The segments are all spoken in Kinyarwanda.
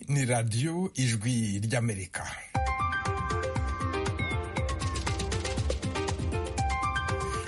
ni radiyo ijwi ry'amerika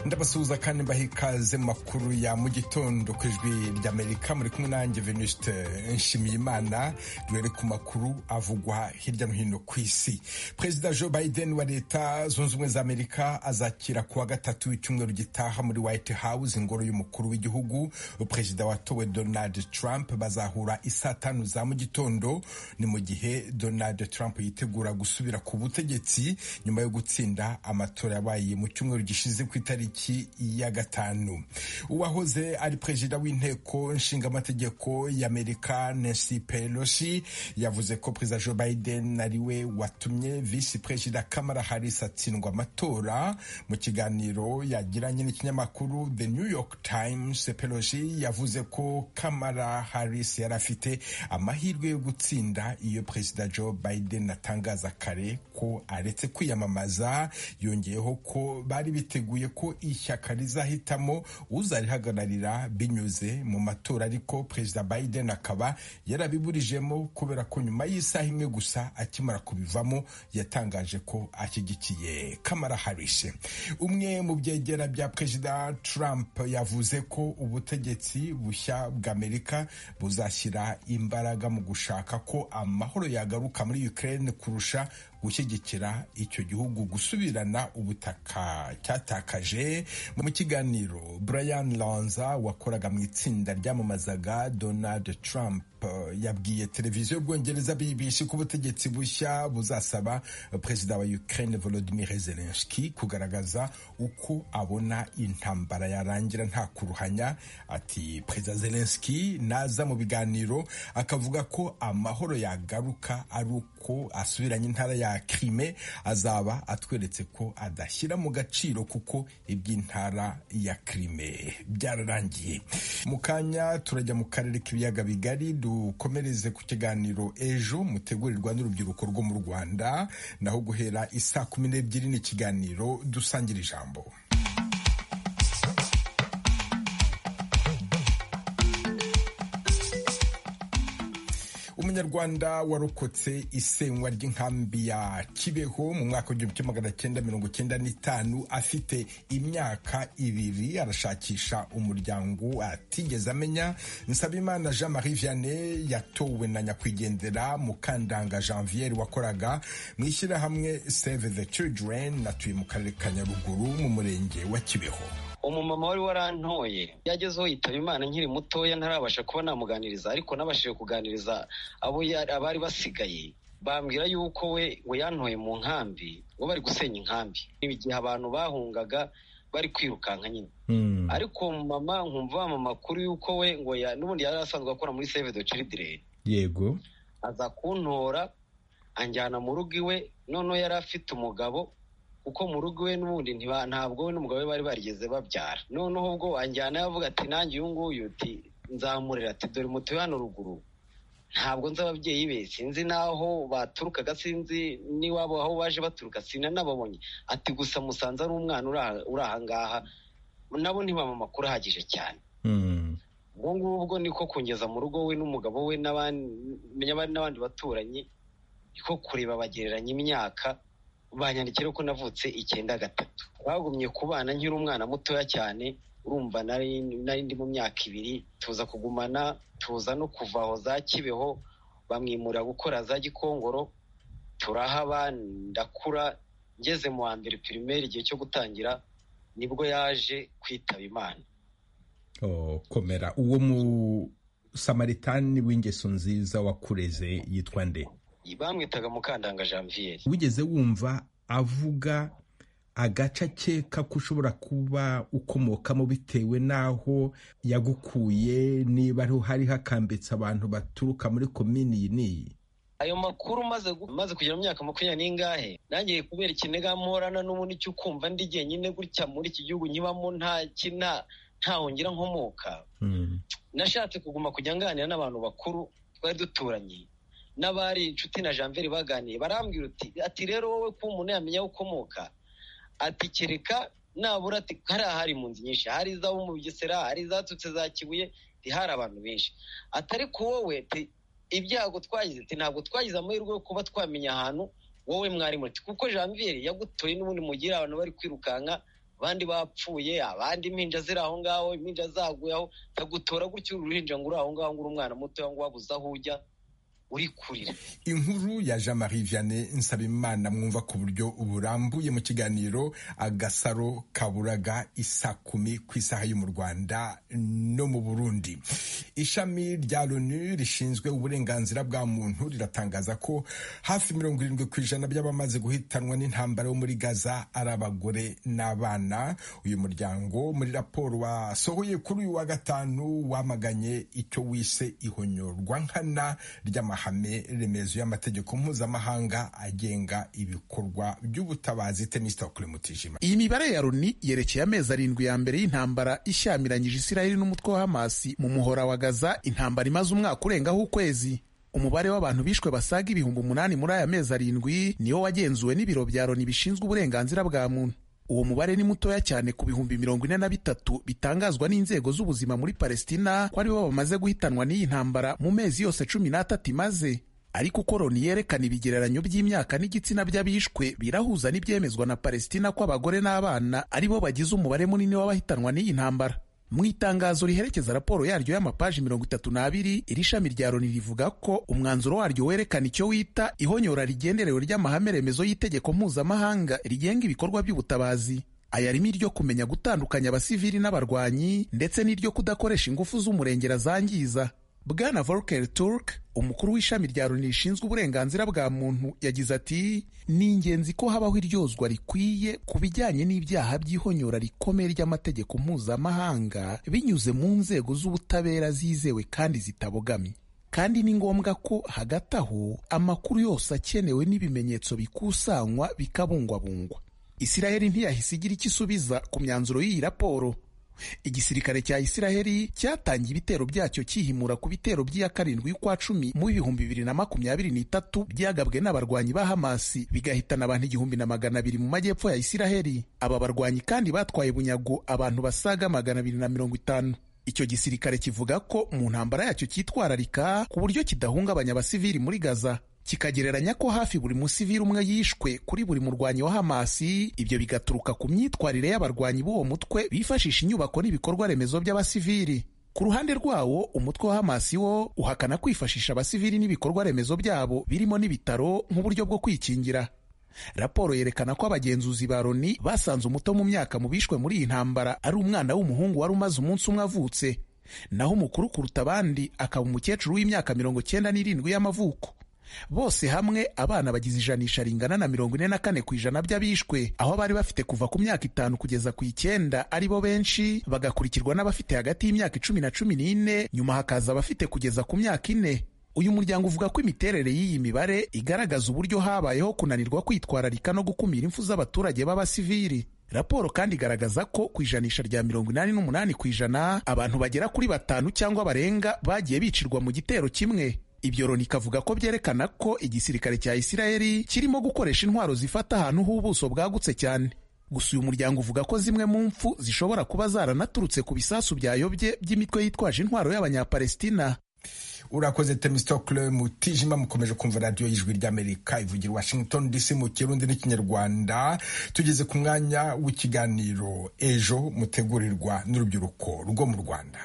ndabasuhuza kandi mbaha ikaze mu makuru ya mu gitondo ku ijwi ry'amerika muri kumwe nanjye venuste nshimiyimana duhere ku makuru avugwa hirya no hino ku isi perezida joe biden wa leta zunze ubumwe za amerika azakira kuwa gatatu w'icyumweru gitaha muri white house ingoro y'umukuru w'igihugu perezida watowe donald trump bazahura isaa tanu za mu gitondo ni mu gihe donald trump yitegura gusubira ku butegetsi nyuma yo gutsinda amatora yabaye mu cyumweru gishize ku itariki ya gatanu uwahoze ari perezida w'inteko nshingamategeko y'amerika nancy pelosi yavuze ko perezida joe biden ari we watumye visi perezida kamara harris atsindwa amatora mu kiganiro yagiranye n'ikinyamakuru the new york times pelosi yavuze ko kamara harris yari afite amahirwe yo gutsinda iyo perezida joe biden atangaza kare ko aretse kwiyamamaza yongeyeho ko bari biteguye ko ishyaka rizahitamo uzarihagararira binyuze mu matora ariko perezida biden akaba yarabiburijemo kubera ko nyuma y'isaha imwe gusa akimara kubivamo yatangaje ko ashyigikiye kamara harishe umwe mu byegera bya perezida trump yavuze ko ubutegetsi bushya bw'amerika buzashyira imbaraga mu gushaka ko amahoro yagaruka muri ukraine kurusha gushyigikira icyo gihugu gusubirana ubutaka cyatakaje mu kiganiro brian lanza wakoraga mu itsinda ryamamazaga donald trump yabwiye televiziyo y'ubwongereza BBC ko ubutegetsi bushya buzasaba perezida wa Ukraine Volodymyr Zelensky kugaragaza uko abona intambara yarangira nta kuruhanya ati perezida Zelensky naza mu biganiro akavuga ko amahoro yagaruka ari uko asubiranye intara ya Crimea azaba atweretse ko adashyira mu gaciro kuko iby'intara ya Crimea byararangiye mu kanya turajya mu karere k'ibiyaga bigari dukomereze ku kiganiro ejo mutegurirwa n'urubyiruko rwo mu rwanda naho guhera isaa kumi n'ebyiri ni ikiganiro dusangira ijambo umunyarwanda warokotse isenywa ry'inkambi ya kibeho mu mwaka w'igihumbi kimwe magana cyenda mirongo cyenda n'itanu afite imyaka ibiri arashakisha umuryango atigeze amenya nsabimana jean marie vianney yatowe na nyakwigendera mukandanga janvier wakoraga mu ishyirahamwe save the children natuye mu karere ka nyaruguru mu murenge wa kibeho umumama wari warantoye yagezeho yitaba imana nkiri mutoya ntarabasha kuba namuganiriza ariko nabashije kuganiriza abo abari basigaye bambwira yuko we ngo yantoye mu nkambi ngo bari gusenya inkambi igihe abantu bahungaga bari kwirukanka nyine ariko mama nkumva amakuru y'uko we ngo n'ubundi yari asanzwe akora muri save de children yego aza kuntora anjyana mu rugo iwe noneho yari afite umugabo kuko mu rugo we n'ubundi ntabwo we n'umugabo we bari barigeze babyara noneho ubwo wanjyana yavuga ati nanjye uyu nguyu uti nzamurira ati dore mutuye hano ruguru ntabwo nzi ababyeyi be sinzi n'aho baturukaga sinzi n'iwabo aho baje baturuka sinanababonye ati gusa musanze ari umwana uri aha ngaha nabo ntibamama amakuru ahagije cyane ubwo ngubwo niko kungeza mu rugo we n'umugabo we n'abandi baturanyi niko kureba bagereranya imyaka banyandikira ko navutse icyenda gatatu bagumye kubana nkiri umwana mutoya cyane urumva nari ndi mu myaka ibiri tuza kugumana tuza no kuva aho za kibeho bamwimura gukora za gikongoro turahaba ndakura ngeze mu wa mbere pirimeri igihe cyo gutangira nibwo yaje kwitaba imana komera uwo mu samaritani w'ingeso nziza wakureze yitwa nde bamwitaga mukandanga janvier wigeze wumva avuga agace akeka ko ushobora kuba ukomokamo bitewe n'aho yagukuye niba ariho hari hakambitse abantu baturuka muri komini iyi n'iyi ayo makuru maze kugera mu myaka makumyabiri n'ingahe nangiye kubera ikiniga mporana n'ubundi cyo kumva ndi jyenyine gutya muri iki gihugu nkibamo nta kina ntahongira nkomoka nashatse kuguma kujya nganira n'abantu bakuru twari duturanye n'abari inshuti na janvier baganiye barambwira uti ati rero wowe ko umuntu yamenya aho ukomoka ati kereka nabura ati hariya hari impunzi nyinshi hari izabo mu bugesera hari izatutse za kibuye hari abantu benshi atari ku wowe ibyago twagize ati ntabwo twagize amahirwe yo kuba twamenya ahantu wowe mwari muti kuko janvier yagutoye n'ubundi mugira abantu bari kwirukanka abandi bapfuye abandi impinja ziri aho ngaho impinja zaguye aho tagutora gutyo uruhinja ngo uri aho ngaho ngo uri umwana muto ngo wabuze aho ujya uri kurira inkuru ya jean marie vianney nsabimana mwumva ku buryo burambuye mu kiganiro agasaro kaburaga isa kumi ku isaha yo mu rwanda no mu burundi ishami rya loni rishinzwe uburenganzira bwa muntu riratangaza ko hafi mirongo irindwi ku ijana by'abamaze guhitanwa n'intambara yo muri gaza ari abagore n'abana uyu muryango muri raporo wasohoye kuri uyu wa gatanu wamaganye icyo wise ihonyorwa nkana ry'amahanga amahame remezo y'amategeko mpuzamahanga agenga ibikorwa by'ubutabazi temisitokure mutijima iyi mibare ya loni yerekeye amezi arindwi ya mbere y'intambara ishyamiranyije isiraheli n'umutwe wa hamasi mu muhora wa gaza intambara imaze umwaka urengaho ukwezi umubare w'abantu bishwe basaga ibihumbi umunani muri aya mezi arindwi niwo wagenzuwe n'ibiro bya loni bishinzwe uburenganzira bwa muntu uwo mubare ni mutoya cyane ku bihumbi mirongo ine na bitatu bitangazwa n'inzego z'ubuzima muri palestina ko aribo bamaze guhitanwa n'iyi ntambara mu mezi yose cumi n'atatu imaze ariko uko loni yerekana ibigereranyo by'imyaka n'igitsina by'abishwe birahuza n'ibyemezwa na palestina ko abagore n'abana aribo bagize umubare munini w'abahitanwa n'iyi ntambara mu itangazo riherekeza raporo yaryo y'amapaji mirongo itatu n'abiri iri shami rya loni rivuga ko umwanzuro waryo werekana icyo wita ihonyora rigenderewe ry'amahame remezo y'itegeko mpuzamahanga rigenga ibikorwa by'ubutabazi aya arimo iryo kumenya gutandukanya abasivili n'abarwanyi ndetse n'iryo kudakoresha ingufu z'umurengera zangiza bwana volker turk umukuru w'ishami rya loni rishinzwe uburenganzira bwa muntu yagize ati ni ingenzi ko habaho iryozwa rikwiye ku bijyanye n'ibyaha by'ihonyora rikomeye ry'amategeko mpuzamahanga binyuze mu nzego z'ubutabera zizewe kandi zitabogamye kandi ni ngombwa ko hagati aho amakuru yose akenewe n'ibimenyetso bikusanywa bikabungwabungwa isiraheli ntiyahise igira icyo isubiza ku myanzuro y'iyi raporo igisirikare cya isiraheli cyatangiye ibitero byacyo cyihimura ku bitero by'iya karindwi y'ukwa cumi mu bihumbi bibiri na makumyabiri n'itatu byagabwe n'abarwanyi ba hamasi bigahitana abantu igihumbi na magana abiri mu majyepfo ya isiraheli aba barwanyi kandi batwaye bunyago abantu basaga magana abiri na mirongo itanu icyo gisirikare kivuga ko mu ntambara yacyo cyitwararika ku buryo kidahungabanya abasivili muri gaza kikagereranya ko hafi buri musivili umwe yishwe kuri buri murwanyi wa hamasi ibyo bigaturuka ku myitwarire y'abarwanyi b'uwo mutwe bifashisha inyubako n'ibikorwa remezo by'abasivili ku ruhande rwawo umutwe wa hamasi wo uhakana kwifashisha abasivili n'ibikorwa remezo byabo birimo n'ibitaro nk'uburyo bwo kwikingira raporo yerekana ko abagenzuzi ba loni basanze umuto mu myaka mu bishwe muri iyi ntambara ari umwana w'umuhungu wari umaze umunsi umwe avutse naho umukuru kuruta abandi akaba umukecuru w'imyaka mirongo cyenda n'irindwi y'amavuko bose hamwe abana bagize ijanisha ringana na mirongo ine na kane ku ijana by'abishwe aho bari bafite kuva ku myaka itanu kugeza ku icyenda aribo benshi bagakurikirwa n'abafite hagati y'imyaka icumi na cumi n'ine nyuma hakaza abafite kugeza ku myaka ine uyu muryango uvuga ko imiterere y'iyi mibare igaragaza uburyo habayeho kunanirwa kwitwararika no gukumira impfu z'abaturage b'abasivili raporo kandi igaragaza ko ku ijanisha rya mirongo inani n'umunani ku ijana abantu bagera kuri batanu cyangwa barenga bagiye bicirwa mu gitero kimwe ibyo Loni ikavuga ko byerekana ko igisirikare cya Isiraheli kirimo gukoresha intwaro zifata ahantu h'ubuso bwagutse cyane gusa uyu muryango uvuga ko zimwe mu mfu zishobora kuba zaranaturutse ku bisasu byayobye by'imitwe yitwaje intwaro y'abanyapalestina urakoze temisitokure mutijima mukomeje kumva radiyo y'ijwi ry'amerika ivugira washington dc mu kirundi n'ikinyarwanda tugeze ku mwanya w'ikiganiro ejo mutegurirwa n'urubyiruko rwo mu rwanda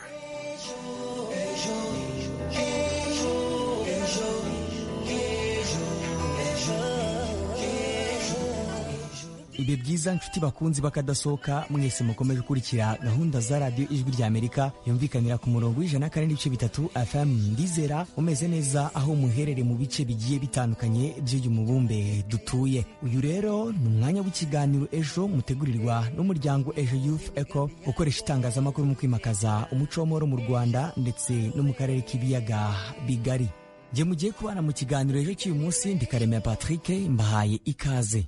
ibihe byiza inshuti bakunzi bakadasohoka mwese mukomeje gukurikira gahunda za radiyo ijwi rya amerika yumvikanira ku murongo w'ijana na kane n'ibice bitatu fm ndizera umeze neza aho muherere mu bice bigiye bitandukanye by'uyu mubumbe dutuye uyu rero ni umwanya w'ikiganiro ejo mutegurirwa n'umuryango ejo youth eco ukoresha itangazamakuru mu kwimakaza umuco w'amahoro mu rwanda ndetse no mu karere k'ibiyaga bigari njye mugiye kubana mu kiganiro ejo cy'uyu munsi ndikaremera patrick mbahaye ikaze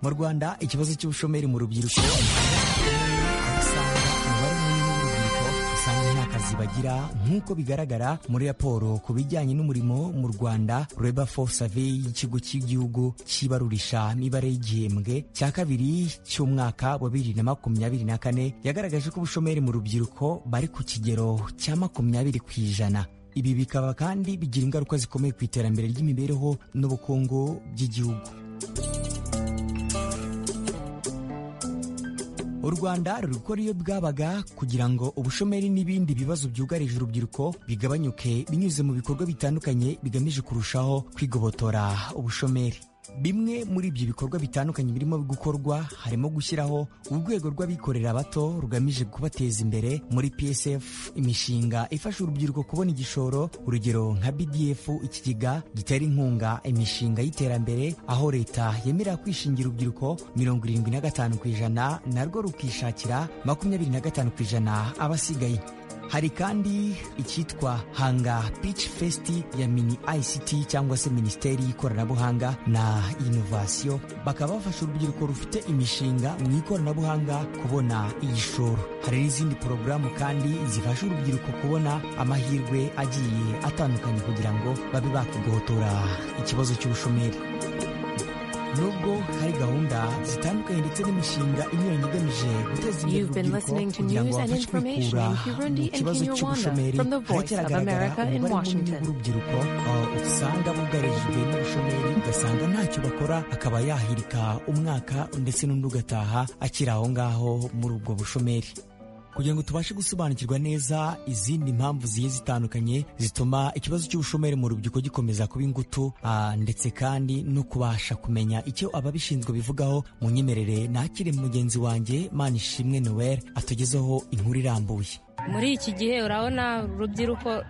mu rwanda ikibazo cy'ubushomeri mu rubyiruko usanga umubare munini w'urubyiruko usanga nta kazi bagira nk'uko bigaragara muri raporo ku bijyanye n'umurimo mu Rwanda Labour Force Survey y'ikigo cy'igihugu cyibarurisha imibare y'igihembwe cya kabiri cy'umwaka wa bibiri na makumyabiri na kane yagaragaje ko ubushomeri mu rubyiruko bari ku kigero cya makumyabiri ku ijana ibi bikaba kandi bigira ingaruka zikomeye ku iterambere ry'imibereho n'ubukungu by'igihugu u rwanda ruri gukora iyo bwabaga kugira ngo ubushomeri n'ibindi bibazo byugarije urubyiruko bigabanyuke binyuze mu bikorwa bitandukanye bigamije kurushaho kwigobotora ubushomeri bimwe muri ibyo bikorwa bitandukanye birimo gukorwa harimo gushyiraho urwego rw'abikorera bato rugamije kubateza imbere muri psf imishinga ifasha urubyiruko kubona igishoro urugero nka bdf ikigega gitera inkunga imishinga y'iterambere aho leta yemerera kwishingira urubyiruko mirongo irindwi na gatanu ku ijana narwo rukishakira makumyabiri na gatanu ku ijana abasigaye hari kandi icyitwa hanga pitch fest ya mini ict cyangwa se minisiteri y'ikoranabuhanga na inovasiyo bakaba bafasha urubyiruko rufite imishinga mu ikoranabuhanga kubona igishoro hari n'izindi porogaramu kandi zifasha urubyiruko kubona amahirwe agiye atandukanye kugira ngo babe bakigohotora ikibazo cy'ubushomeri nubwo hari gahunda zitandukanye ndetse n'imishinga inyuranye igamije guteza imbere urubyiruko kugira ngo bafashe kwikura mu kibazo cy'ubushomeri haracyagaragara umubare munini w'urubyiruko usanga bugarijwe n'ubushomeri ugasanga ntacyo bakora akaba yahirika umwaka ndetse n'undi ugataha akiri aho ngaho muri ubwo bushomeri kugira ngo tubashe gusobanukirwa neza izindi mpamvu zigiye zitandukanye zituma ikibazo cy'ubushomeri mu rubyiruko gikomeza kuba ingutu ndetse kandi no kubasha kumenya icyo ababishinzwe bivugaho mu nyemerere nakire mugenzi wanjye manishimwe noel atugezeho inkuru irambuye muri iki gihe urabona urubyiruko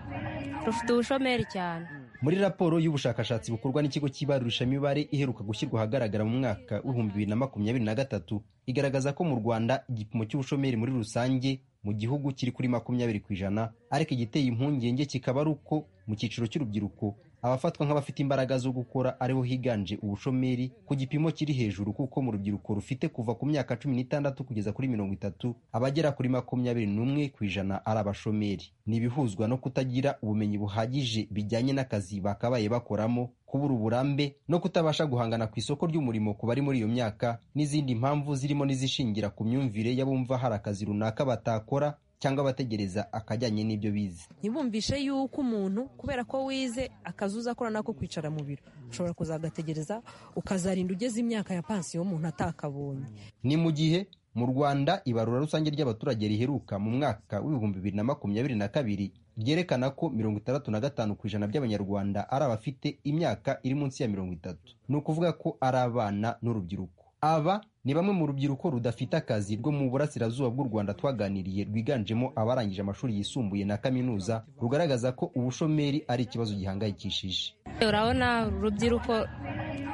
rufite ubushomeri cyane muri raporo y'ubushakashatsi bukorwa n'ikigo cy'ibarurishamibare iheruka gushyirwa ahagaragara mu mwaka w'ibihumbi bibiri na makumyabiri na gatatu igaragaza ko mu rwanda igipimo cy'ubushomeri muri rusange mu gihugu kiri kuri makumyabiri ku ijana ariko igiteye impungenge kikaba ari uko mu cyiciro cy'urubyiruko abafatwa nk'abafite imbaraga zo gukora ariho higanje ubushomeri ku gipimo kiri hejuru kuko mu rubyiruko rufite kuva ku myaka cumi n'itandatu kugeza kuri mirongo itatu abagera kuri makumyabiri n'umwe ku ijana ari abashomeri ni ibihuzwa no kutagira ubumenyi buhagije bijyanye n'akazi bakabaye bakoramo kubura uburambe no kutabasha guhangana ku isoko ry'umurimo ku bari muri iyo myaka n'izindi mpamvu zirimo n'izishingira ku myumvire y'abumva hari akazi runaka batakora cyangwa abategereza akajyanye n'ibyo bize ntibumvishe yuko umuntu kubera ko wize akazi uzakora nako kwicara mu biro ushobora kuzagategereza ukazarinda ugeze imyaka ya pansiyo umuntu atakabonye ni mu gihe mu rwanda ibarura rusange ry'abaturage riheruka mu mwaka w'ibihumbi bibiri na makumyabiri na kabiri ryerekana ko mirongo itandatu na gatanu ku ijana by'abanyarwanda ari abafite imyaka iri munsi ya mirongo itatu ni ukuvuga ko ari abana n'urubyiruko aba ni bamwe mu rubyiruko rudafite akazi rwo mu burasirazuba bw'u rwanda twaganiriye rwiganjemo abarangije amashuri yisumbuye na kaminuza rugaragaza ko ubushomeri ari ikibazo gihangayikishije urabona urubyiruko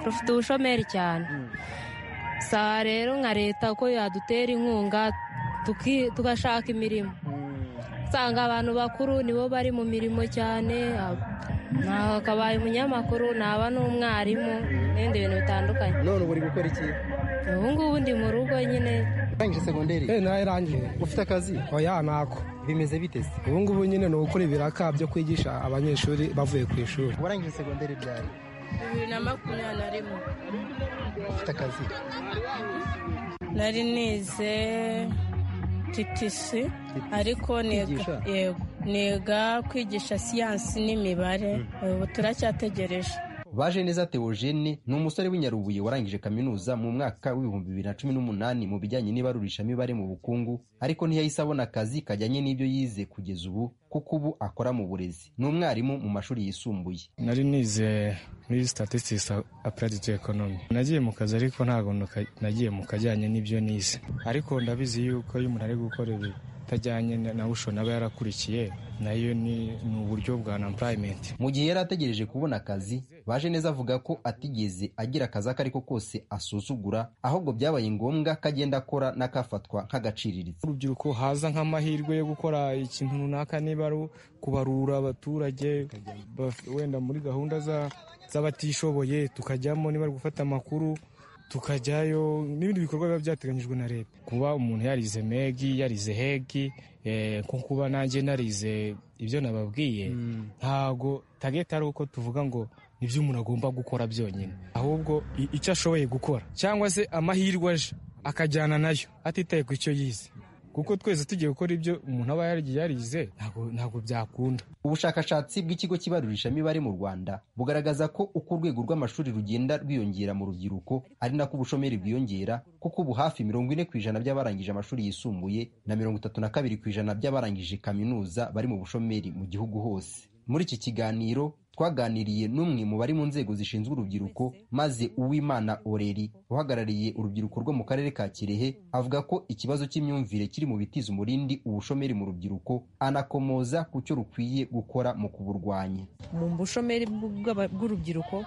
rufite ubushomeri cyane saa rero nka leta ko yadutera inkunga tugashaka imirimo usanga abantu bakuru nibo bari mu mirimo cyane hakabaye umunyamakuru naba n'umwarimu n'ibindi bintu bitandukanye none ubu uri gukora iki ubu ngubu ndi mu rugo nyine urangije segonderi eh narangije ufite akazi oya ntako bimeze bitese ubu ngubu nyine ni ugukora ibiraka byo kwigisha abanyeshuri bavuye ku ishuri warangije segonderi ryari bibiri na makumyabiri na rimwe ufite akazi nari nize titisi ariko niga kwigisha siyansi n'imibare ubu turacyategereje baje neza Theogene ni umusore w'inyarubuye warangije kaminuza mu mwaka w'ibihumbi bibiri na cumi n'umunani mu bijyanye n'ibarurishamibare mu bukungu ariko ntiyahise abona akazi kajyanye n'ibyo yize kugeza ubu kuko ubu akora mu burezi ni umwarimu mu mashuri yisumbuye nari nize muri statistics applied to economy nagiye mu kazi ariko ntabwo nagiye mu kajyanye n'ibyo nize ariko ndabizi yuko iyo umuntu ari gukora ibi atajyanye na ushobora aba yarakurikiye nayo ni uburyo bwa employment mu gihe yari ategereje kubona akazi baje neza avuga ko atigeze agira akazi ako ariko kose asuzugura ahubwo byabaye ngombwa ko agenda akora n'akafatwa nk'agaciriritse urubyiruko haza nk'amahirwe yo gukora ikintu runaka niba ari kubarura abaturage wenda muri gahunda z'abatishoboye tukajyamo niba ari gufata amakuru tukajyayo n'ibindi bikorwa biba byateganyijwe na leta kuba umuntu yarize megi yarize hegi eh, nko kuba nanjye narize ibyo nababwiye ntago tageti ari uko tuvuga ngo nibyo umuntu agomba gukora byonyine ahubwo i- icyo ashoboye gukora cyangwa se amahirwe aje akajyana nayo atitaye ku icyo yize kuko twese tugiye gukora ibyo umuntu aba yarigiye yarize ntago- ntago byakunda ubushakashatsi bw'ikigo cy'ibarurishamibare mu rwanda bugaragaza ko uko urwego rw'amashuri rugenda rwiyongera mu rubyiruko ari nako ubushomeri bwiyongera kuko ubu hafi mirongo ine ku ijana by'abarangije amashuri yisumbuye na mirongo itatu na kabiri ku ijana by'abarangije kaminuza bari mu bushomeri mu gihugu hose muri iki kiganiro twaganiriye n'umwe mu bari mu nzego zishinzwe urubyiruko maze uwimana oreri uhagarariye urubyiruko rwo mu karere ka kirehe avuga ko ikibazo cy'imyumvire kiri mu bitiza umurindi ubushomeri mu rubyiruko anakomoza ku cyo rukwiye gukora mu kuburwanya mu bushomeri bw'aba- bw'urubyiruko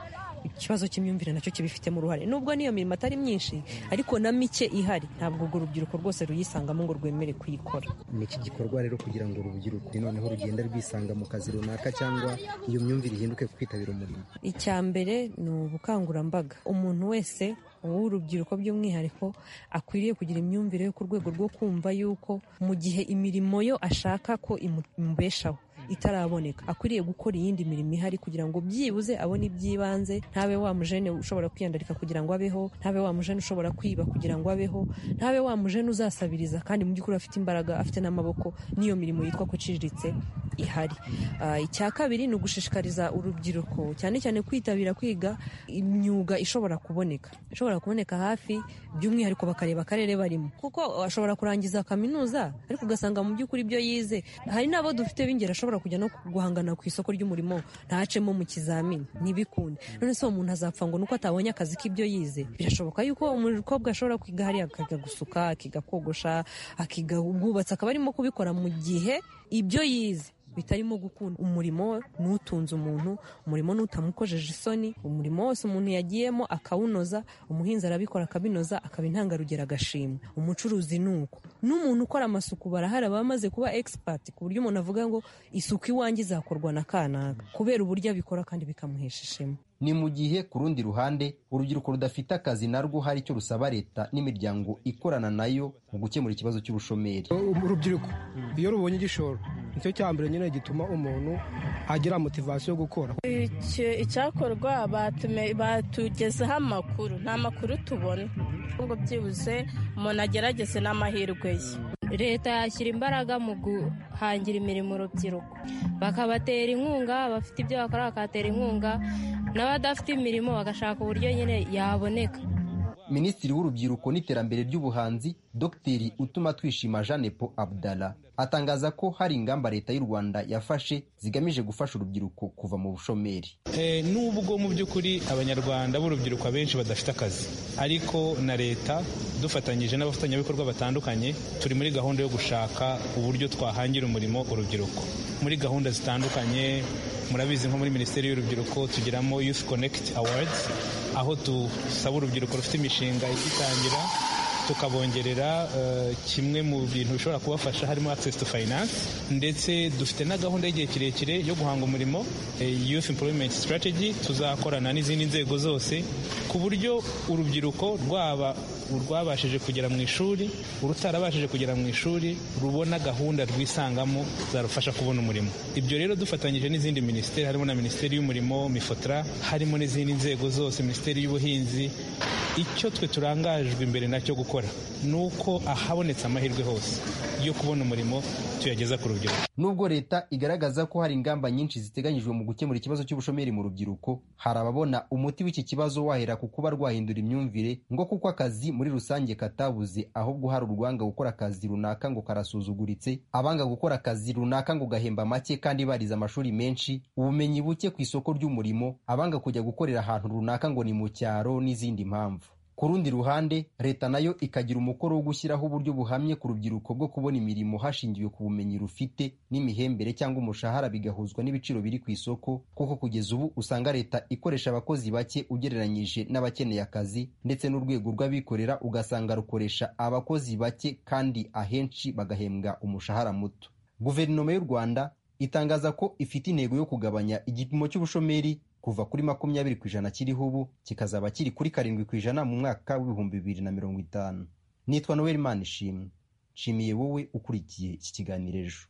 ikibazo cy'imyumvire nacyo kibifitemo uruhare nubwo n'iyo mirimo atari myinshi ariko na mike ihari ntabwo urwo rubyiruko rwose ruyisangamo ngo rwemere kuyikora ni iki gikorwa rero kugira ngo urubyiruko noneho rugenda rwisanga mu kazi runaka cyangwa iyo myumvire ihinduke ku kwitabira umurimo icya mbere ni ubukangurambaga umuntu wese w'urubyiruko by'umwihariko akwiriye kugira imyumvire yo ku rwego rwo kumva yuko mu gihe imirimo yo ashaka ko imu- imubeshaho itaraboneka akwiriye gukora iyindi mirimo ihari kugira ngo byibuze abone iby'ibanze ntabe wa mujene ushobora kwiyandarika kugira ngo abeho ntabe wa mujene ushobora kwiba kugira ngo abeho ntabe wa mujene uzasabiriza kandi mu by'ukuri afite imbaraga afite n'amaboko n'iyo mirimo yitwa ko iciriritse ihari Ah, icya kabiri ni ugushishikariza urubyiruko cyane cyane kwitabira kwiga imyuga ishobora kuboneka ishobora kuboneka hafi by'umwihariko bakareba akarere barimo kuko ashobora kurangiza kaminuza ariko ugasanga mu by'ukuri ibyo yize hari n'abo dufite b'ingeri ashobora kujya no guhangana ku isoko ry'umurimo ntacemo mu kizamini ntibikunde none se uwo muntu azapfa ngo nuko atabonye akazi k'ibyo yize birashoboka yuko umukobwa ashobora kwiga hariya akiga gusuka akiga kogosha akiga ubwubatsi akaba arimo kubikora mu gihe ibyo yize bitarimo gukunda umurimo n'utunze umuntu umurimo n'utamukojeje isoni umurimo wose umuntu yagiyemo akawunoza umuhinzi arabikora akabinoza akaba intangarugero agashimwa umucuruzi ni uko n'umuntu ukora amasuku barahari aba amaze kuba egisipati ku buryo umuntu avuga ngo isuku iwanjye izakorwa na kanaka kubera uburyo abikora kandi bikamuhesha ishema ni mu gihe ku rundi ruhande urubyiruko rudafite akazi narwo hari icyo rusaba leta n'imiryango ikorana nayo mu gukemura ikibazo cy'ubushomeri urubyiruko iyo rubonye igishoro nicyo cya mbere nyine gituma umuntu agira motivasiyo yo gukora Icyo- icyakorwa batume- batugezeho amakuru nta makuru tubona ahubwo byibuze umuntu agerageze n'amahirwe ye leta yashyira imbaraga mu guhangira imirimo urubyiruko bakabatera inkunga abafite ibyo bakora bakatera inkunga n'abadafite imirimo bagashaka uburyo nyine yaboneka minisitiri w'urubyiruko n'iterambere ry'ubuhanzi dr utuma twishima jeanepo abdala atangaza ko hari ingamba leta y'u rwanda yafashe zigamije gufasha urubyiruko kuva mu bushomeri Eh, nubwo mu by'ukuri abanyarwanda b'urubyiruko abenshi badafite akazi ariko na leta dufatanyije n'abafatanyabikorwa batandukanye turi muri gahunda yo gushaka uburyo twahangira umurimo urubyiruko muri gahunda zitandukanye murabizi nko muri minisiteri y'urubyiruko tugiramo youth connect awards aho dusaba urubyiruko rufite imishinga igitangira tukabongerera eh, kimwe mu bintu bishobora kubafasha harimo access to finance ndetse dufite na gahunda y'igihe kirekire yo guhanga umurimo eh, youth employment strategy tuzakorana n'izindi nzego zose ku buryo urubyiruko rwaba urwabashije kugera mu ishuri urutarabashije kugera mu ishuri rubona gahunda rwisangamo zarufasha kubona umurimo ibyo rero dufatanyije n'izindi minisiteri harimo na minisiteri y'umurimo mifotra harimo n'izindi nzego zose minisiteri y'ubuhinzi icyo twe turangajwe imbere nacyo gukora ni uko ahabonetse amahirwe hose yo kubona umurimo tuyageza ku rubyiruko nubwo leta igaragaza ko hari ingamba nyinshi ziteganyijwe mu gukemura ikibazo cy'ubushomeri mu rubyiruko hari ababona umuti w'iki kibazo wahera ku kuba rwahindura imyumvire ngo kuko akazi muri rusange katabuze ahubwo hari urwanga gukora akazi runaka ngo karasuzuguritse abanga gukora akazi runaka ngo gahemba make kandi barize amashuri menshi ubumenyi buke ku isoko ry'umurimo abanga kujya gukorera ahantu runaka ngo ni mu cyaro n'izindi mpamvu ku rundi ruhande leta nayo ikagira umukoro wo gushyiraho uburyo buhamye ku rubyiruko bwo kubona imirimo hashingiwe ku bumenyi rufite n'imihembere cyangwa umushahara bigahuzwa n'ibiciro biri ku isoko kuko kugeza ubu usanga leta ikoresha abakozi bake ugereranyije n'abakeneye akazi ndetse n'urwego rw'abikorera ugasanga rukoresha abakozi bake kandi ahenshi bagahembwa umushahara muto guverinoma y'u rwanda itangaza ko ifite intego yo kugabanya igipimo cy'ubushomeri kuva kuri makumyabiri ku ijana kiriho ubu kikazaba kiri kuri karindwi ku ijana mu mwaka w'ibihumbi bibiri na mirongo itanu nitwa noel manishimwe nshimiye wowe ukurikiye iki kiganiro ejo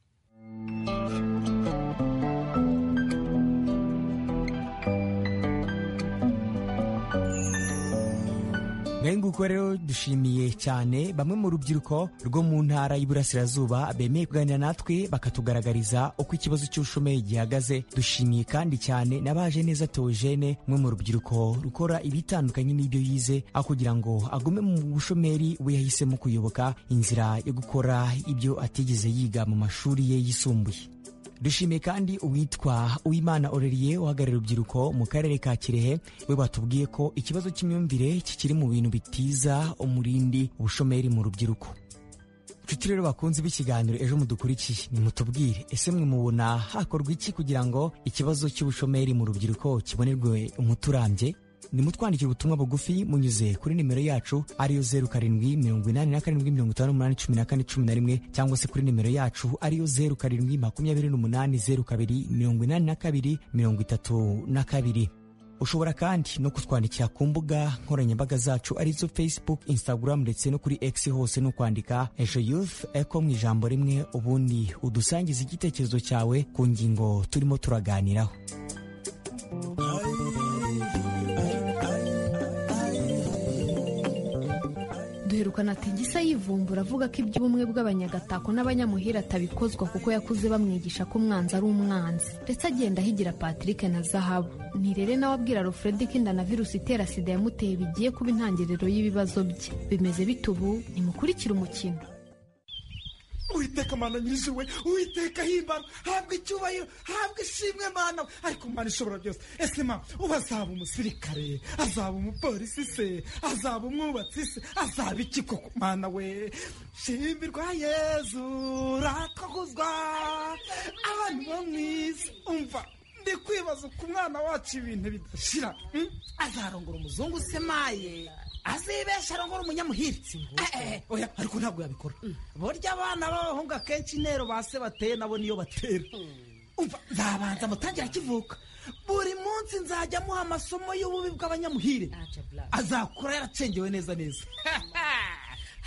nguko rero dushimiye cyane bamwe mu rubyiruko rwo mu ntara y'iburasirazuba bemeye kuganira natwe bakatugaragariza uko ikibazo cy'ubushomeri gihagaze dushimiye kandi cyane n'abaje neza teogene umwe mu rubyiruko rukora ibitandukanye n'ibyo yize aho kugira ngo agume mu bushomeri we yahisemo kuyoboka inzira yo gukora ibyo atigeze yiga mu mashuri ye yisumbuye dushimiye kandi uwitwa uwimana oreriye uhagarariye urubyiruko mu karere ka kirehe we batubwiye ko ikibazo cy'imyumvire kikiri mu bintu bitiza umurindi ubushomeri mu rubyiruko nshuti rero bakunze b'ikiganiro ejo mudukurikiye nimutubwire ese mwe mubona hakorwa iki kugira ngo ikibazo cy'ubushomeri mu rubyiruko kibonerwe umuti urambye nimutwandikira ubutumwa bugufi munyuze kuri nimero yacu ariyo zeru karindwi mirongo inani na karindwi mirongo itanu n'umunani cumi na kane cumi na rimwe cyangwa se kuri nimero yacu ariyo zeru karindwi makumyabiri n'umunani zeru kabiri mirongo inani na kabiri mirongo itatu na kabiri ushobora kandi no kutwandikira ku mbuga nkoranyambaga zacu arizo facebook instagram ndetse no kuri x hose ni ukwandika ejo youth eco mu ijambo rimwe ubundi udusangiza igitekerezo cyawe ku ngingo turimo turaganiraho duherukana ati gisa yivumbura avuga ko iby'ubumwe bw'abanyagatako n'abanyamuhira atabikozwa kuko yakuze bamwigisha ko umwanzi ari umwanzi ndetse agenda ahigira patrick na zahabu nirere nawe abwira alfred ko inda na virusi itera sida yamuteye bigiye kuba intangiriro y'ibibazo bye bimeze bite ubu nimukurikire umukino uwiteka mana nyirizuwe uwiteka himbara habwa icyubahiro habwa ishimwe mana ariko mana ishobora byose ese ma uba azaba umusirikare azaba umupolisi se azaba umwubatsi se azaba iki koko mana we shimbirwa yezu rakaguzwa abantu bo mu isi umva ndi kwibaza uko umwana wacu ibintu bidashira hmm? azarongora umuzungu semaye azibesha arongora umunyamuhiritsi ngo Eh, eh, oya ariko ntabwo yabikora burya abana b'abahungu akenshi intero ba se bateye nabo niyo batera umva nzabanza amutangira akivuka buri munsi nzajya amuha amasomo y'ububi bw'abanyamuhire azakura yaracengewe neza neza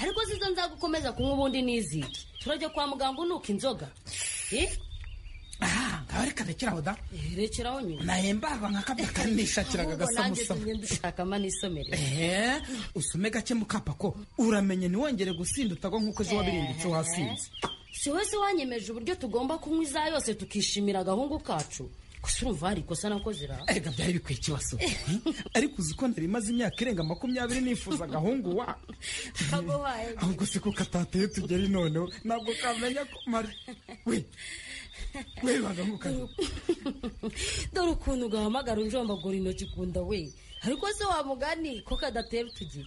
ariko zizo nzagukomeza kunywa ubundi n'iziki turajya kwa muganga unuka inzoga nkaba reka rekeraho da rekeraho nyuma nahembarwa nka kabya kanishakiraga agasamusa dushakamo n'isomero ehe usome gake mukapa ko uramenye ntiwongere gusinda utagwa nk'uko ejo wabirindutse wasinze si wese wanyemeje uburyo tugomba kunywa iza yose tukishimira agahungu kacu gusa urumva hari ikosa nakoze ra erega byari bikwiye ikibazo ariko uzi ko nari imaze imyaka irenga makumyabiri nifuza agahungu wa ahubwo si kuko atateye tugeri noneho ntabwo kamenya ko mari we we bagahukana dore ukuntu ugahamagara unjombagura intoki kunda we ariko se wamugani ko kadatera utugira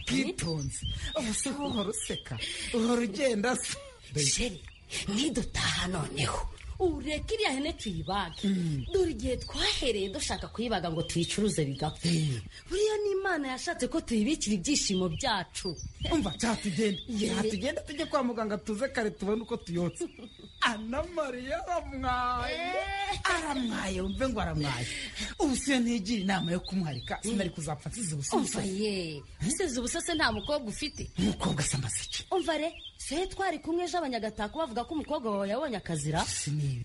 bwitonzi ubu se uhora useka uhora ugenda se sheri nidutaha noneho ureke iriya hene tuyibage dore igihe twahereye dushaka kuyibaga ngo tuyicuruze bigapfa buriya ni imana yashatse ko tuyibikira ibyishimo byacu umva cyatugenda tugenda tujye kwa muganga tuze kare tubone uko tuyotse ana mariya aramwaye aramwaye wumve ngo aramwaye ubu siyo ntigira inama yo kumuharika sinari kuzapfa nsize ubususa umva ye usize ubusase nta mukobwa ufite umukobwa se amaseke umva re se twari kumwe ejo abanyagatako bavuga ko umukobwa wawe yabonye akazira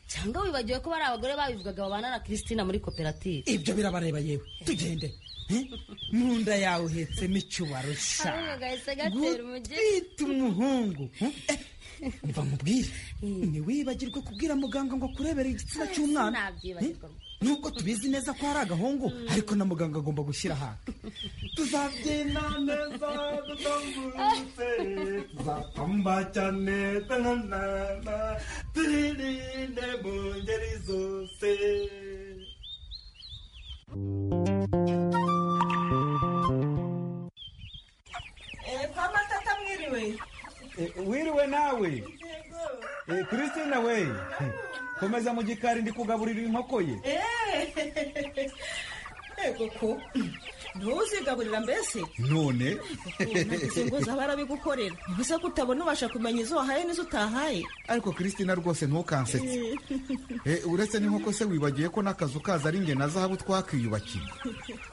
cyangwa wibagiwe ko bari abagore babivugaga babana na christina muri koperative ibyo birabareba yewe tugende Eh? mu nda yawe uhetsemo icyubaro sha Ahubwo gahise gatera umugeri. gutwita umuhungu Eh, umva mubwire ntiwibagirwe kubwira muganga ngo akurebere igitsina cy'umwana Nabyibagirwa. Eh, nubwo tubizi neza ko ari agahungu ariko na muganga agomba gushyira ahantu tuzabyina neza tuzamutse zapamba cyane tanana twirinde mu ngeri zose pamatata mwiriwe wiriwe nawe Eh, christina we komeza mu gikari ndi kugaburira inkoko ye Eh, yego ko ntuzigaburira mbese none nagize ngo uze barabigukorera gusa ko utabona ubasha kumenya izo wahaye n'izo utahaye ariko christina rwose ntukansetse Eh, uretse n'inkoko se wibagiwe ko n'akazu kaza ari nge na zahabu twakwiyubakiye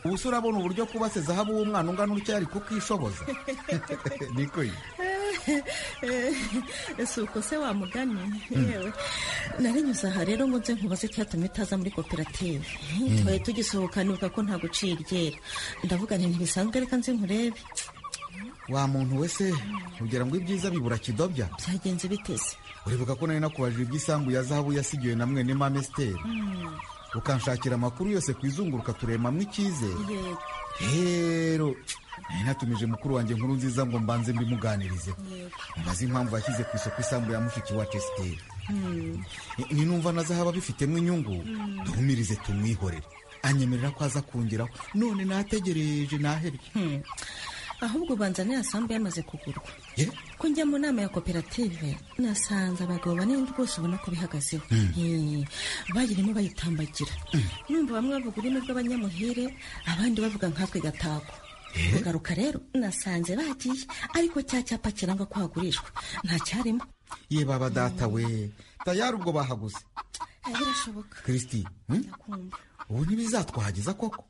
ubu se urabona uburyo kubase zahabu w'umwana ungana utya ari kukishoboza niko ye ese uko se wamugani yewe narinyuze aha rero ngo nze nkubaze icyatumye utaza muri koperative Mm. tubaye tugisohokana nibuka ko nta gucira iryera ndavuga nti ntibisanzwe reka nze nkurebe wa muntu we se ugira ngo ibyiza bibura kidobya byagenze biteze uribuka ko nari nakubajije iby'isambu ya zahabu yasigiwe na mwene mame steri Mm, ukanshakira amakuru yose ku izunguruka turemamo icyizere yego rero nari natumije mukuru wanjye nkuru nziza ngo mbanze mbimuganirize yego mubaze impamvu yashyize ku isoko isambu ya mushiki wacu esiteri Mm. ni numva nazahaba bifitemo inyungu Mm. duhumirize tumwihorere anyemerera ko aza kungeraho none nategereje naherye ahubwo ubanza niya sambu yamaze kugurwa Ye? ko njya mu nama ya koperative nasanze abagabo bane rwose ubona ko bihagazeho Eh, bayirimo bayitambagira numva bamwe bavuga ururimi rw'abanyamuhire abandi bavuga nkatwe gatako kugaruka rero nasanze bagiye ariko cya cyapa kiranga ko hagurishwa nta cyarimo ye baba data we tayari ubwo bahaguze Eh, birashoboka kirisiti hmm? kumva ubu ntibizatwahageza koko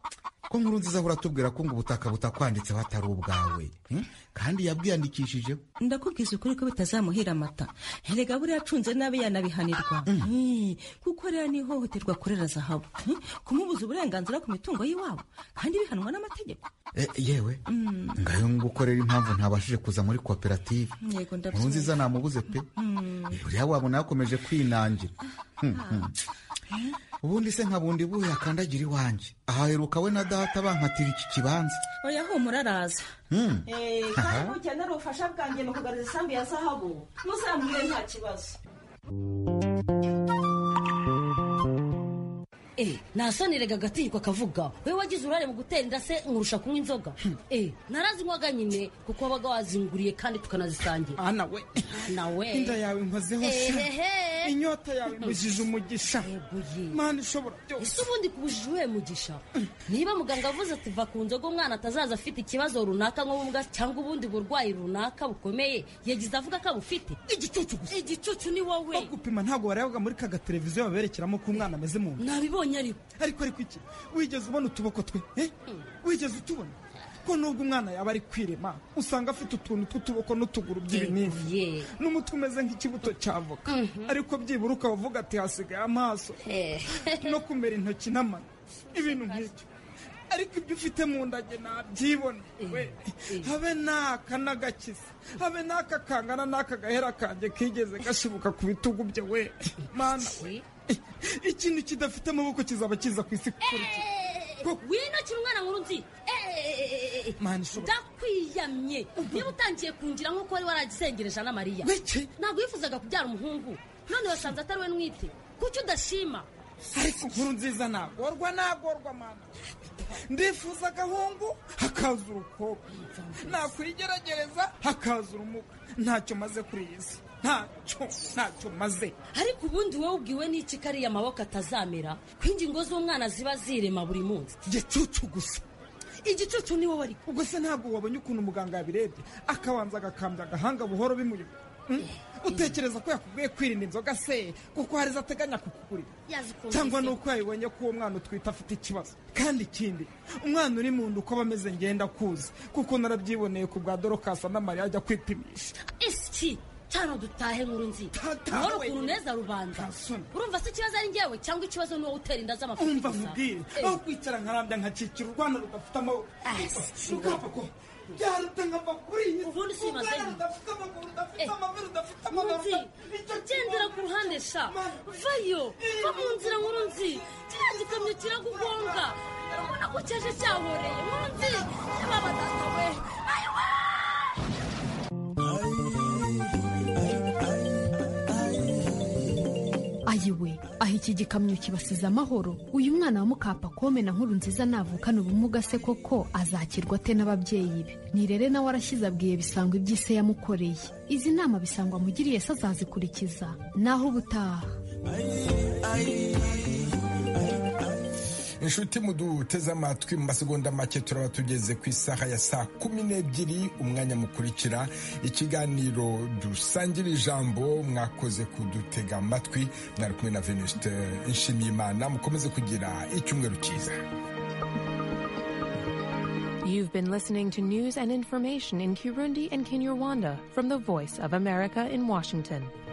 ko nkuru nziza ahora atubwira ko ngo ubutaka butakwanditseho atari ubwawe hmm? kandi yabwiyandikishijeho ndakubwiza ukuri ko bitazamuhira amata erega buriya acunze nabi yanabihanirwa Eh, kuko rero ni ihohoterwa akorera zahabu Eh, kumubuza uburenganzira ku mitungo y'iwabo kandi bihanwa n'amategeko Eh, yewe Mm, ngayo ngukorera impamvu ntabashije kuza muri koperative yego nkuru ndabyumva nziza namubuze pe Mm, buriya wabona yakomeje kwinangira Hmm, hmm. ubundi se nka bundi buhe akandagira iwanjye ahaheruka we na data bankatira iki kibanza oya humura araza Hmm. Eh, Aha. ukenera ubufasha bwanjye mu kugarura isambu ya zahabu muzamure nta kibazo Eh, nasoneraga agatinyiko akavuga wowe wagize uruhare mu gutera inda se nkurusha kunywa inzoga Eh, narazinywaga nyine kuko wabaga wazinguriye kandi tukanazisangira ana we ana we inda yawe nkozeho sha Ehehe. inyota yawe mbujije umugisha mana ishobora ese ubundi kubujije uwuhe mugisha niba muganga avuze ati va ku nzoga umwana atazaza afite ikibazo runaka nk'ubumuga cyangwa ubundi burwayi runaka bukomeye yagize avuga ko abufite igicucu gusa igicucu ni wowe gupima ntabwo warebaga muri ka gateleviziyo baberekeramo ko umwana ameze mu nda nabibonye ariko ariko ariko iki wigeze ubona utuboko twe eh? wigeze utubona ko nubwo umwana yaba ari kwirema usanga afite utuntu tw'utuboko n'utuguru by'ibinini n'umutwe umeze nk'ikibuto cy'avoka ariko byibura ukavuga ati hasigaye amaso no kumera intoki n'amano ibintu nk'ibyo ariko ibyo ufite mu nda njye nabyibona we habe n'aka n'agakiza habe n'aka kangana n'aka gahera kanjye kigeze gashibuka ku bitugu bye we mana we ikintu kidafite amaboko kizaba kiza ku isi kurya winokira umwana nkuru nzi Mana ishobora- ndakwiyamye niba utangiye kungira nk'uko wari waragisengereje na mariya ntabwo wifuzaga kubyara umuhungu none wasanze atari we nwite kuki udashima ariko inkuru nziza nagorwa nagorwa mana ndifuza agahungu hakaza urukobwa nakwigerageza hakaza urumuga ntacyo maze kuri iyi si ntacyo ntacyo maze ariko ubundi wowe ubwiwe n'iki kariya amaboko atazamera ko ingingo z'umwana ziba zirema buri munsi igicucu gusa igicucu ni wowe ariko ubwo se ntabwo wabonye ukuntu muganga yabirebye akabanza agakambya agahanga buhoro bimuyobora Mm? utekereza ko yakubwiye kwirinda inzoga se kuko hari izo ateganya kukugurira cyangwa ni uko yabibonye ko uwo mwana utwite afite ikibazo kandi ikindi umwana uri mu nda uko aba ameze ngenda kuzi kuko narabyiboneye ku bwa dorokasa na mariya ajya kwipimisha isi cyane dutahe nkuru nzi ngoro ukuntu neza rubanza urumva se ikibazo ari njyewe cyangwa ikibazo ni wowe utera inda z'amafuti umva gusa nkubwire aho kwicara nkarambya nkakikira urwana rudafite amaboko rugapfa ko byaruta nkava kuri iyi nzu ubundi si bimaze urwana rudafite amaguru rudafite amabere rudafite amaguru nzi gendera ku ruhande sha vayo va mu nzira nkuru nzi kiriya gikamyo kiragugonga urabona ko cyaje cyahoreye nkuru nzi yababa data we ayiwa ayiwe aha iki gikamyo kibasize amahoro uyu mwana wa mukapakome na nkuru nziza navukana ubumuga se koko azakirwa ate n'ababyeyi be nirere nawe arashyize abwiye bisangwa iby'ise yamukoreye izi nama bisangwa amugiriye se azazikurikiza naho ubutaha inshuti muduteze amatwi mu masegonda make turaba tugeze ku isaha ya saa kumi n'ebyiri umwanya mukurikira ikiganiro dusangira ijambo mwakoze kudutega amatwi mwari kumwe na venuste nshimiyimana mukomeze kugira icyumweru cyiza You've been listening to news and information in Kirundi and Kinyarwanda from the Voice of America in Washington.